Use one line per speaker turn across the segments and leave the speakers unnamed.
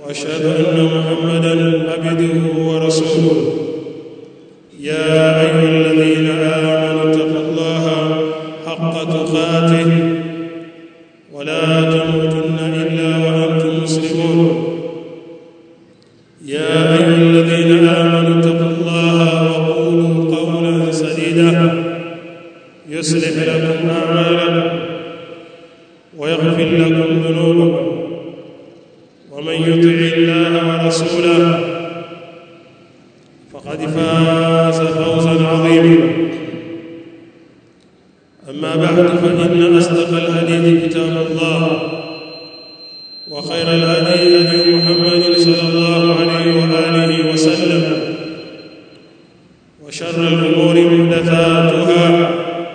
واشهد ان محمدا عبده ورسوله يا ايها الذين امنوا اتقوا الله حق تقاته ولا تموتن الا وانتم مسلمون يا ايها الذين امنوا اتقوا الله وقولوا قولا سديدا يصلح لكم اعمالكم ويغفر لكم ذنوبكم ومن يطع الله ورسوله فقد فاز فوزا عظيما اما بعد فان اصدق الحديث كتاب الله وخير الهدي هدي محمد صلى الله عليه واله وسلم وشر الامور محدثاتها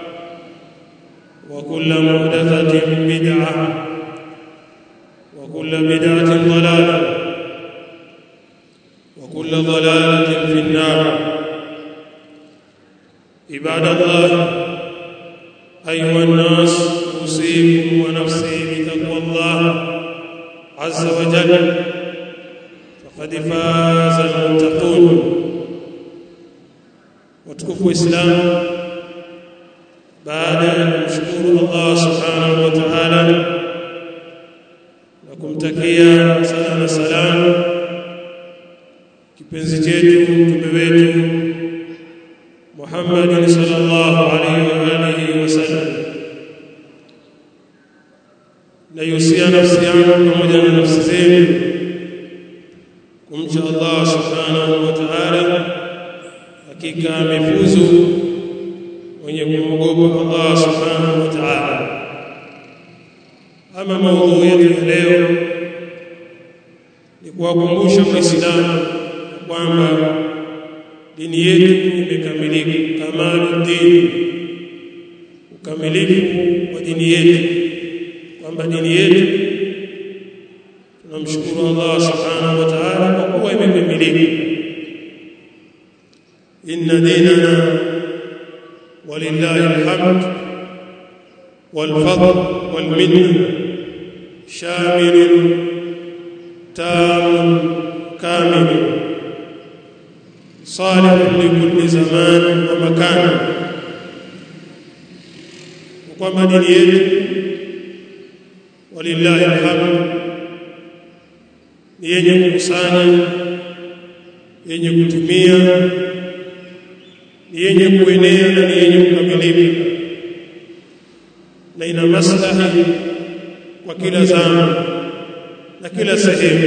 وكل محدثه بدعه وكل بدعه ضلاله وكل ضلاله في النار عباد الله ايها الناس اوصيكم ونفسي بتقوى الله عز وجل فقد فاز المتقون وتكفوا الاسلام baada ya kumshukuru Allah subhanahu wa ta'ala na kumtakia sala na salamu kipenzi chetu mtume wetu Muhammad sallallahu alaihi wa alihi wasallam na yusia nafsi yangu pamoja na nafsi zenu kumcha Allah subhanahu wa ta'ala hakika amefuzu wenye kumwogopa Allah subhanahu wa ta'ala ama maudhui yetu leo ni kuwakumbusha waislamu kwamba dini yetu imekamilika kamalu dini ukamilifu wa dini yetu kwamba dini yetu tunamshukuru Allah subhanahu wa ta'ala kwa kuwa imekamilika inna dinana ولله الحمد والفضل والمنه شامل تام كامل صالح لكل زمان ومكان وكما دين yetu ولله الحمد ni yenye kukusanya yenye kutumia ni yenye kuenea na ni yenye kukamilika na ina maslahi kwa kila zama na kila sehemu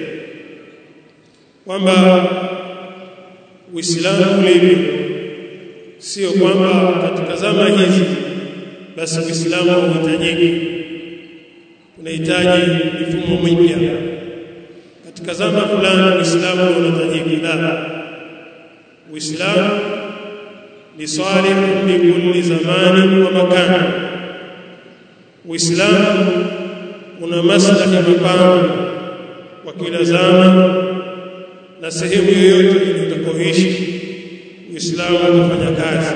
kwamba Uislamu ulivyo sio kwamba katika zama hizi basi Uislamu hauhitajiki unahitaji mifumo mipya katika zama fulani Uislamu unahitajiki la Uislamu ni salih li kulli zamanin wa makan Uislamu una maslahi mapana kwa kila zama na sehemu yoyote utakayoishi Uislamu utafanya kazi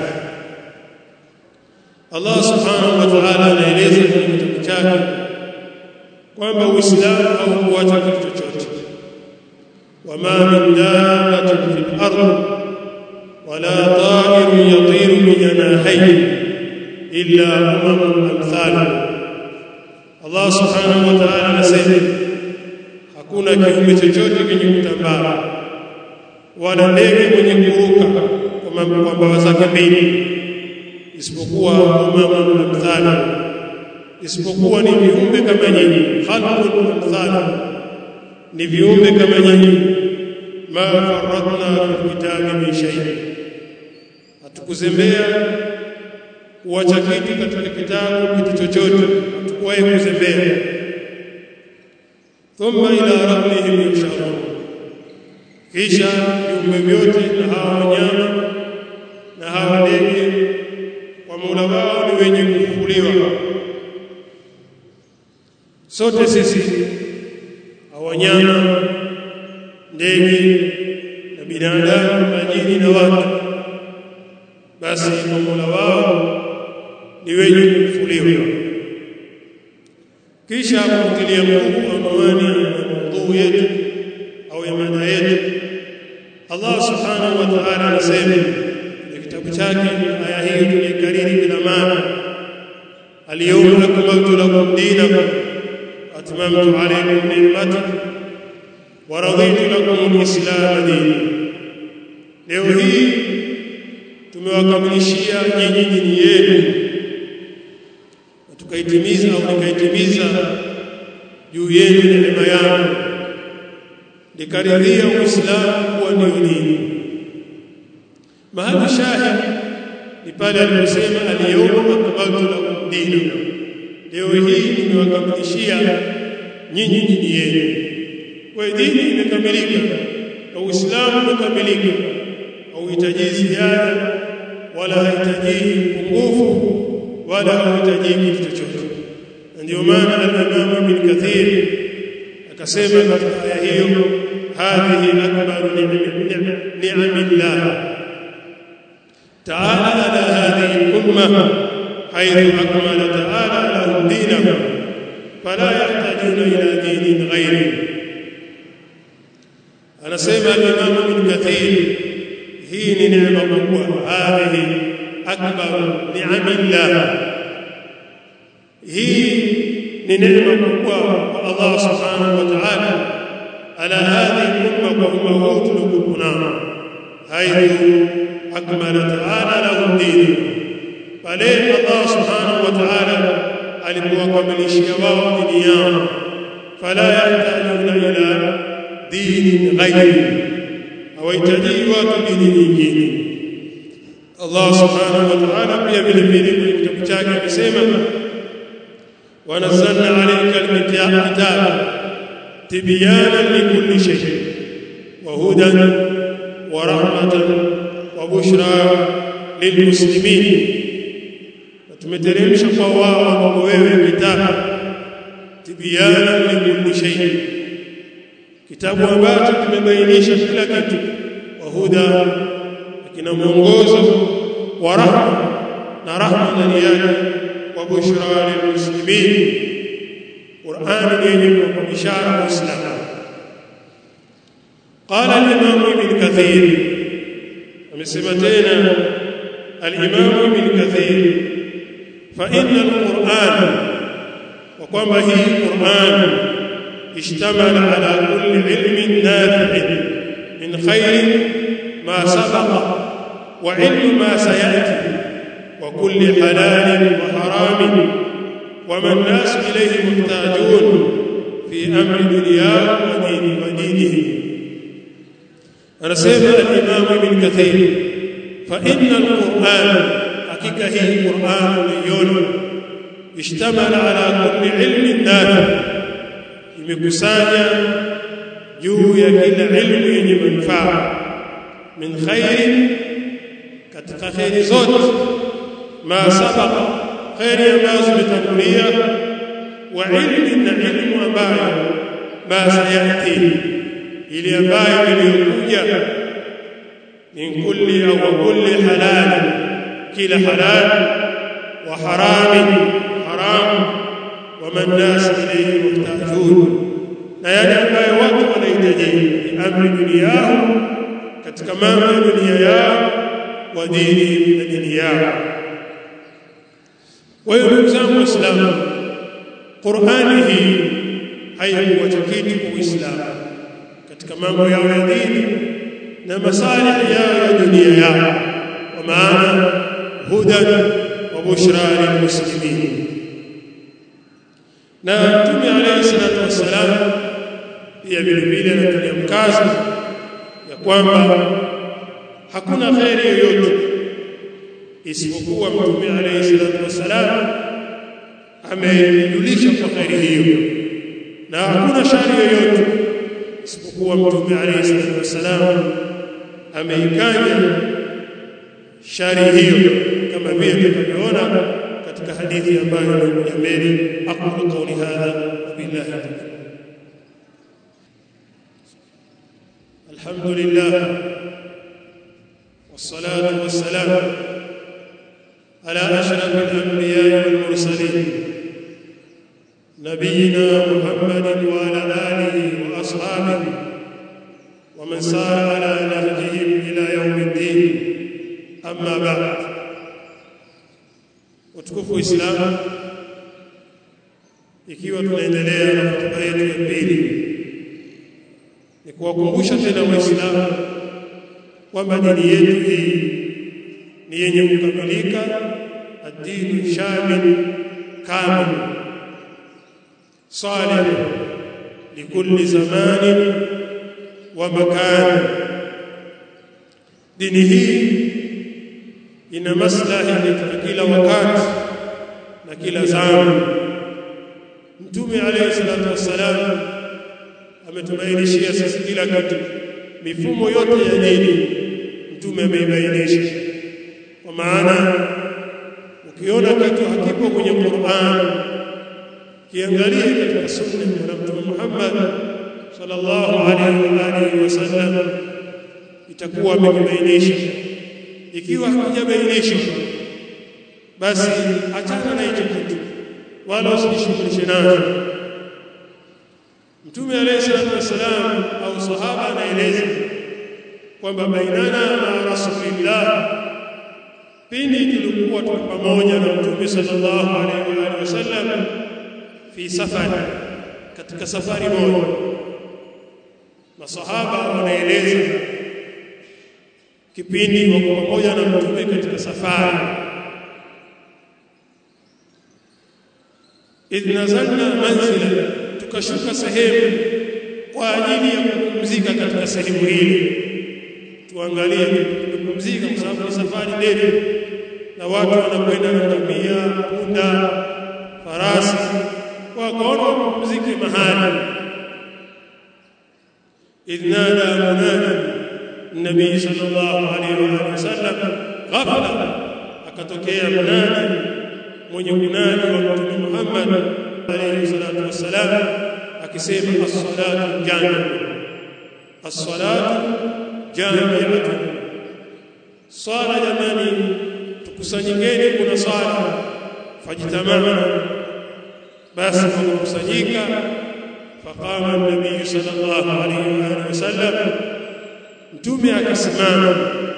Allah subhanahu wa ta'ala anaeleza kwenye kitabu chake kwamba Uislamu haukuacha kitu chochote wama min dabbatin fil ardh ولا طائر يطير بجناحيه إلا أمم أمثالكم Allah subhanahu wa ta'ala anasema hakuna kiumbe chochote kenye kutambaa wala ndege mwenye kuruka kwa mabawa zake mbili isipokuwa umama amthali isipokuwa ni viumbe kama nyinyi khalqun amthali ni viumbe kama nyinyi ma faradna fi kitabi min shay'in hatukuzembea kuacha kitu katika kitabu kitu chochote hatukuwahi kuzembea thumma ila rabbihim yusharun kisha viumbe vyote na hawa wanyama na hawa ndege kwa Mola wao ni wenye kufufuliwa sote sisi wanyama ndege na binadamu majini na watu basi kwa Mola wao ni wenye kufufuliwa kisha kutilia nguvu anwani ya maudhui yetu wa raditu lakum al-islam dini leo hii tumewakamilishia nyinyi dini yenu na tukaitimiza au nikaitimiza juu yenu neema yangu nikaridhia uislamu kuwa ndio dini mahali shahid ni pale aliposema al-yawma akmaltu lakum dinakum leo hii nimewakamilishia nyinyi dini yenu kwa dini imekamilika na uislamu umekamilika hauhitaji ziada wala hahitaji upungufu wala hahitaji kitu chochote ndio maana al-Imam Ibn Kathir akasema katika aya hiyo hadhihi akbaru ni'amillah ta'ala ala hadhihi al-umma haythu akmala ta'ala lahum dinahum fala yahtajuna ila dinin ghayrihi anasema al-Imam Ibn Kathir hii ni neema kubwa hadhihi akbar ni'amillah hii ni neema kubwa kwa Allah subhanahu wa ta'ala ala hadhihi umma kwa umma huu tuliokuwa haithu akmala ta'ala lahum dini pale Allah subhanahu wa ta'ala alipowakamilishia wao dini yao fala yahtajuna ila dini ghairi hawahitaji watu dini nyingine Allah subhanahu wa ta'ala pia vile vile kwenye kitabu chake amesema ونزلنا عليك الكتاب تبيانا لكل شيء وهدى ورحمة وبشرى للمسلمين tumeteremsha kwa wao kwako wewe kitabu tibiana likulli shay kitabu ambacho kimebainisha kila kitu wa huda kina mwongozo wa rahma na rahma ndani yake وبشرى للمسلمين قرآن يجب بشارة الإسلام قال الإمام ابن كثير ومسمتين الإمام ابن كثير فإن القرآن وقام به القرآن اشتمل على كل علم نافع من خير ما سبق وعلم ما سيأتي وكل حلال وحرام وما الناس إليه محتاجون في أمر دنياه ودين ودينه أنا سيد الإمام ابن كثير فإن القرآن حقيقة هي القرآن ليون اشتمل على كل علم نافع imekusanya juu ya kila ilmu yenye manufaa min khairin katika khairi zote ما سبق خير ما zimetangulia wa ilmi na ilmu ambayo ma sayati ili ambayo iliyokuja min kulli au kulli halal kila halal wa haram haram wa man nas ilayhi muhtajun na yale ambayo watu wanahitaji amri dunia yao katika mambo ya dunia yao wa dini na dini yao kwa hiyo ndugu zangu waislamu qurani hii haikuacha kitu kwa uislamu katika mambo yao ya dini na masalihi yao ya dunia yao kwa maana hudan wa bushra lilmuslimin na mtume alayhi salatu wassalam pia vile vile anatulia mkazo ya kwamba hakuna kheri yoyote isipokuwa mtume alayhi salatu wassalam amejulisha kwa kheri hiyo na hakuna shari yoyote isipokuwa mtume alayhi salatu wassalam ameikanya shari hiyo kama vile tutakavyoona katika hadithi ambayo imekuja mbele aqulu qawli hadha billahi alhamdulillah والصلاه والسلام على اشرف الانبياء والمرسلين نبينا محمد وعلى اله واصحابه ومن سار على نهجهم الى يوم الدين اما بعد utukufu wa Uislamu ikiwa tunaendelea na hotuba yetu ya pili ni kuwakumbusha tena waislamu kwamba dini yetu hii ni yenye kukamilika ad-dinu shamil kamil salih likulli zamanin wa makan dini hii ina maslahi katika kila wakati na kila zama mtume alayhi salatu wassalam ametubainishia sisi kila kitu mifumo yote ya dini mtume ameibainisha kwa maana ukiona kitu hakipo kwenye Qur'an kiangalie katika sunna ya Mtume Muhammad sallallahu alaihi wa alihi wasallam itakuwa amekibainisha ikiwa hakijabainishwa basi achana na hicho kitu wala usijishughulishe nacho Mtume alayhi salatu wasalam au sahaba anaeleza kwamba bainana na rasulillah pindi tulikuwa tuko pamoja na Mtume sallallahu alaihi wasallam fi safari katika safari moja masahaba wanaeleza kipindi wako pamoja na Mtume katika safari idh nazalna manzila tukashuka sehemu kwa ajili ya kupumzika katika sehemu hili tuangalie kupumzika kwa sababu ni safari ndefu na watu wanakwenda na ngamia punda farasi wakaona wapumzike mahali idh nada munadi nabii sallallahu alaihi wasallam ghafla akatokea munadi mwenye kunadi wa mtume Muhammad alayhi salatu wassalam akisema as-salatu jami'ah as-salatu jami'ah sala jamani tukusanyikeni kuna sala fajitamana basi kukusanyika faqama an-nabiy sallallahu alayhi wasallam mtume akasimama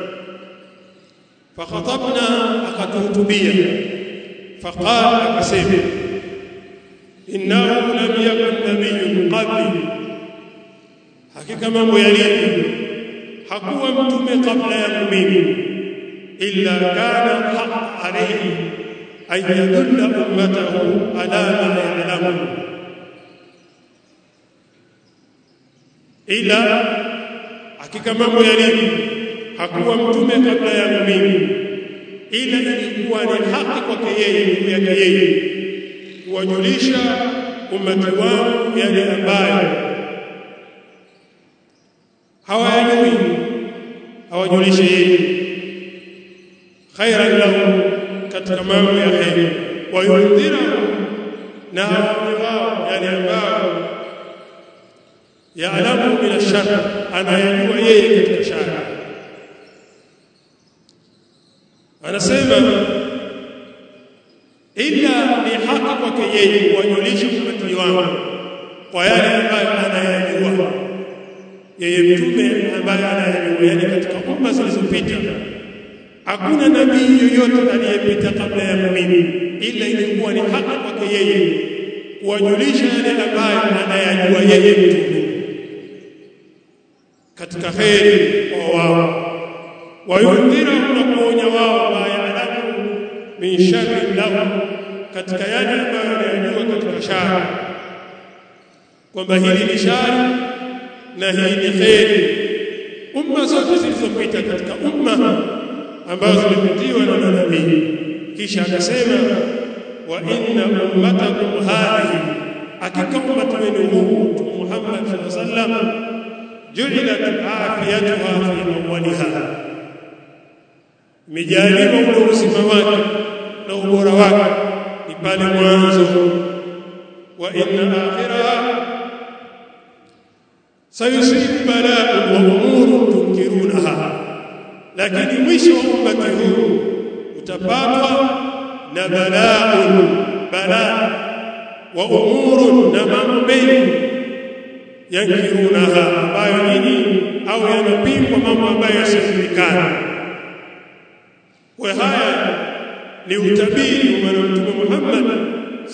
fakhatabna akatuhutubia faqala akasema innahu lam yakun nabiyyun qabli hakika mambo yalivyo hakuwa mtume kabla yangu mimi illa kana haq alayhi an yadulla ummatahu ala ma ya'lamu ila hakika mambo yalivyo hakuwa mtume kabla yangu mimi ila ilikuwa ni haki kwake yeye juu yake yeye kuwajulisha umati wangu yale ambayo hawayajui hawajulishe yeye khairan lahu katika mambo ya heri wayundhira na awaonye wao yale ambayo yaalamu min ashar anayajua yeye katika shari anasema ila ni haki kwake yeye kuwajulisha umati wangu kwa yale ambayo anayajua yeye mtume ambaye anayajua yani katika umma zilizopita hakuna nabii yoyote aliyepita kabla ya mimi ila ilikuwa ni haki kwake yeye kuwajulisha yale ambayo anayajua yeye mtume katika kheri kwa wao wayundhira na kuonya wao ma yaalamu min sharri lahum katika yale ambayo anayajua katika shari kwamba hili ni shari na hii ni kheri umma zote zilizopita katika umma ambazo zimepitiwa na manabii kisha akasema wa inna ummatakum hadhihi hakika ummati wenu huu mtume Muhammad sallallahu alaihi wasallam ju'ilat afiyatuha fi awwaliha mijaliwa ule uzima wake na ubora wake ni pale mwanzo wa inna akhiraha sayusibu bala'un wa umurun tunkirunaha lakini mwisho wa ummati huu utapatwa na bala'un balaa wa umurun na mambo mengi yankirunaha ambayo nyinyi au yanapingwa mambo ambayo yasiyojulikana kwa haya ni utabiri wa Mtume Muhammad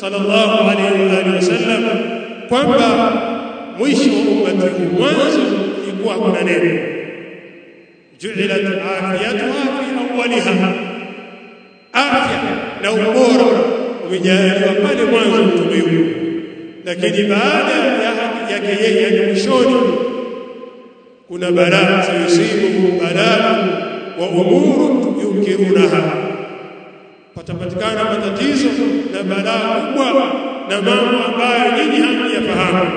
sallallahu alaihi wa alihi wasallam kwamba mwisho wa ummati huu mwanzo kulikuwa hakuna neno ju'ilat afiyatuha fi awwaliha afya na ubora umejaliwa pale mwanzo mtume huyo lakini baada yake yeye yani mwishoni kuna balaa sayusibu balaa wa umuru yunkirunaha patapatikana matatizo na balaa kubwa na mambo ambayo nyinyi hamjafahamu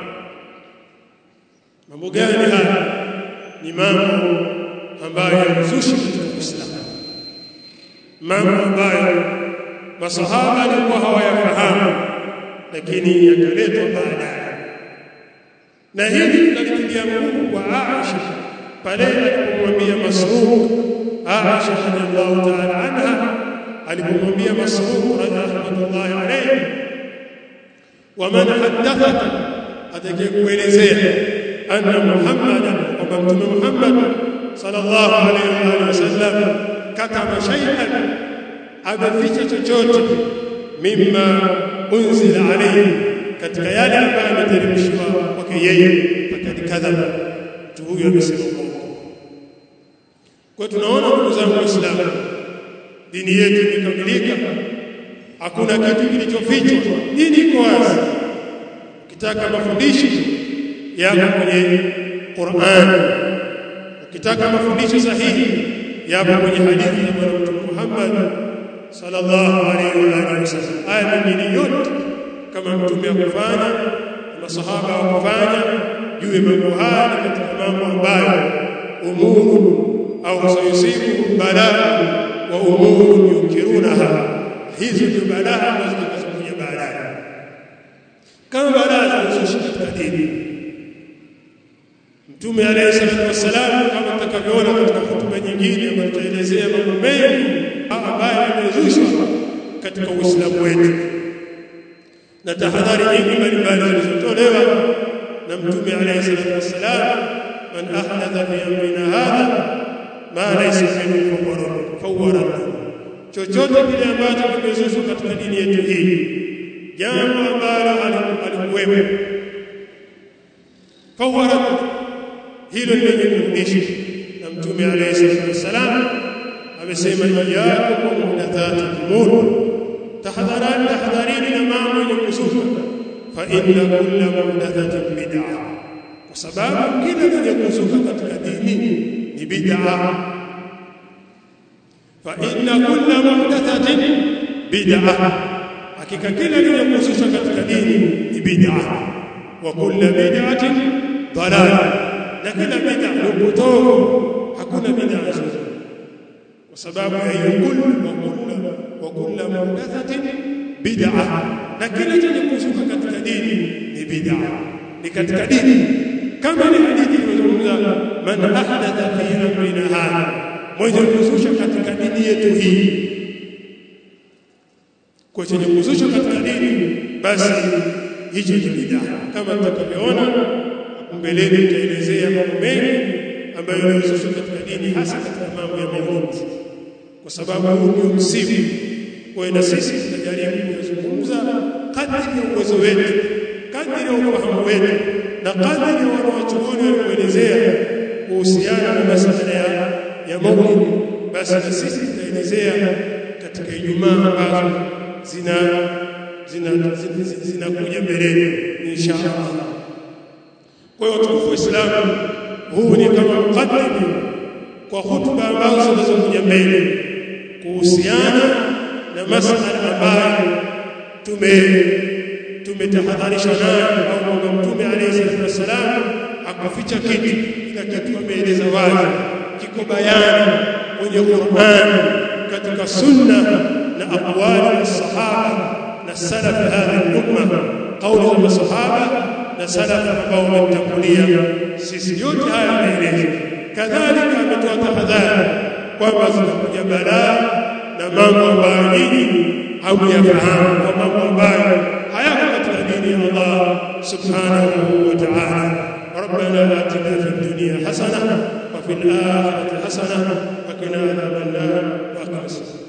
mambo gani haya ni mambo ambayo yanazushi katika Uislamu mambo ambayo masahaba walikuwa hawayafahamu lakini yakaletwa baadaye na hili tunalipigia nguvu kwa Aisha pale alipomwambia Masruq Aisha radhiallahu ta'ala anha alipomwambia Masruq rahmatullahi alayhi wa man haddathaka atakayekuelezea anna Muhammadan kwamba mtume Muhammad sallallahu alayhi wa sallam katama shay'an ameficha chochote mimma unzila alayhi katika yale ambayo ameteremshwa kwake yeye fakad kadhaba mtu huyo amesema uongo kwa tunaona ndugu zangu waislamu dini yetu imekamilika hakuna kitu kilichofichwa dini iko wazi ukitaka mafundisho yako kwenye Qur'an ukitaka mafundisho sahihi yapo kwenye hadithi ya Bwana Mtume Muhammad sallallahu alaihi wa alihi wasallam aya nyingine yote kama mtume akufanya masahaba wakufanya juu ya mambo haya katika mambo ambayo umuru au sayusibu balaa wa umuru yunkirunaha hizo ndio balaa ambazo zitakazokuja baadaye kama balaa zilizoshika katika dini Mtume alayhi salatu wassalam kama tutakavyoona katika hotuba nyingine ambayo tutaelezea mambo mengi ambayo yamezushwa katika Uislamu wetu na tahadhari nyingi mbalimbali zilizotolewa na Mtume alayhi salatu wassalam man ahdatha fi amrina hadha ma laysa minhu fawwara chochote kile ambacho kimezushwa katika dini yetu hii jambo ambalo alikuwepo fawwara hilo ni lenye kurudisha na mtume alayhi salatu wasalam amesema iyyakum wa muhdathati umur tahadharani tahadharini na mambo yenye kuzuka fa inna kulla muhdathatin bid'ah kwa sababu kila lenye kuzuka katika dini ni bid'ah fa inna kulla muhdathatin bid'ah hakika kila lenye kuzuka katika dini ni bid'ah wa kulla bid'atin dalalah na kila bid'a ni upotovu hakuna bid'a nzuri kwa sababu ya hiyo kullu wa kullu wa kullu muhdathatin bid'a na kila chenye kuzuka katika dini ni bid'a ni katika dini kama ni hadithi iliyozungumza man ahdatha fi amrina hadha mwenye kuzusha katika dini yetu hii kwa chenye kuzusha katika dini basi hicho ni bid'a kama tutakavyoona mbeleni tutaelezea mambo mengi ambayo yamezushwa katika dini hasa katika mambo ya maulidi kwa sababu huu ndio msimu kwa na sisi tutajaribu kuzungumza kadri ya uwezo wetu kadri ya ufahamu wetu na kadri ya wanawachuoni walioelezea kuhusiana na masuala ya ya maulidi basi na sisi tutaelezea katika Ijumaa ambazo zina zina zinakuja mbeleni inshallah kwa hiyo tukufu Uislamu huu ni kama mukaddim kwa hutuba ambazo zinazokuja mbele kuhusiana na masuala ambayo tume tumetahadharisha nayo au kwamba Mtume alayhi salatu wasalam akuficha kitu kila kitu ameeleza wazi kiko bayani kwenye Qur'an katika sunna na aqwali ya sahaba na salaf hadhihi umma kauli za masahaba na salafu ambao wametangulia sisi yote haya yameelezwa kadhalika ametoa tahadhari kwamba zinakuja balaa na mambo ambayo nyinyi hamyafahamu kwa mambo ambayo hayako katika dini ya Allah subhanahu wa ta'ala ربنا آتنا في الدنيا حسنة وفي الآخرة حسنة وقنا عذاب النار وأقم الصلاة